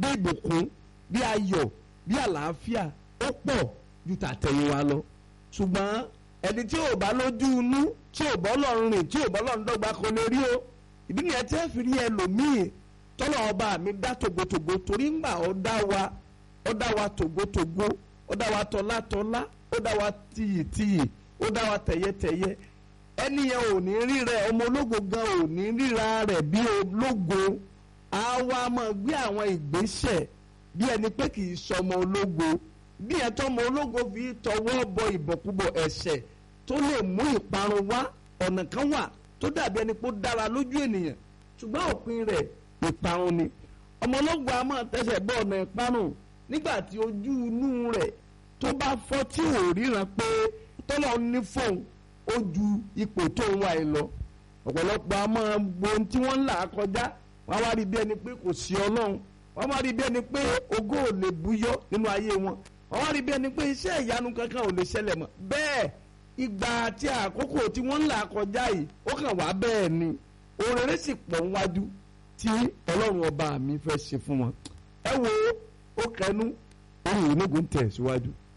bí ìbùkún bí ayọ̀ bí àlàáfíà ó pọ̀ ju tàtẹ̀yìnwá lọ ṣùgbọ́n ẹni tí ò bá lójú inú tí ò bọ́ lọ́rùn rìn tí ò bọ́ lọ́rùn dọ́gba kò lè rí o ìdí nìyẹn tẹ́ fi rí ẹlòmíì tọ́lọ̀ ọba mi dá tògótògó torí ńgbà ó dá wa ó dá wa tògótògó ó dá wa tọ́látọ́lá ó dá wa tìyìtìyì ó dá wa tẹ̀yẹtẹ̀yẹ ẹni yẹn ò ní rí rẹ ọmọ ológo gan ò ní ríra rẹ̀ bí ológo á wá máa gbé àwọn ìgbésẹ̀ bí ẹni pé kì í sọmọ ológo bí ẹ tọmọ ológo fi tọwọ́ bọ ìbọ̀kúbọ̀ ẹ̀ṣẹ̀ tó lè mú ìparun wá ọ̀nà kan wà tó dàbí ẹni pé ó dára lójú ènìyàn ṣùgbọ́n òpin rẹ̀ ìparun ni ọmọ ológo a máa tẹsẹ̀ bọ́ ọ̀nà ìparun nígbà tí ojú inú rẹ̀ tó bá fọ́ tí ò ríran pé tọ́lọ́ ní fóun ó ju ipò tó ń wá ẹ lọ ọ̀pọ̀lọpọ̀ a máa gbo ohun tí wọ́n ń là kọjá wọ́n wá rí bí ẹni pé kò sí ọlọ́run wọ́n wá rí bí ẹni pé ògo ò lè búyọ́ nínú ayé wọn wọ́n wá rí bí ẹni pé iṣẹ́ ìyanu kankan ò lè ṣẹlẹ̀ mọ́ bẹ́ẹ̀ ìgbà àti àkókò tí wọ́n ń là kọjá yìí ó kàn wá bẹ́ẹ̀ ni òrèrè sì pọ̀ níwájú tí ọlọ́run ọba mi fẹ́ ṣe fún wọn ẹ wo ó kẹnu ohun ìnúgùn tẹ̀ síwájú.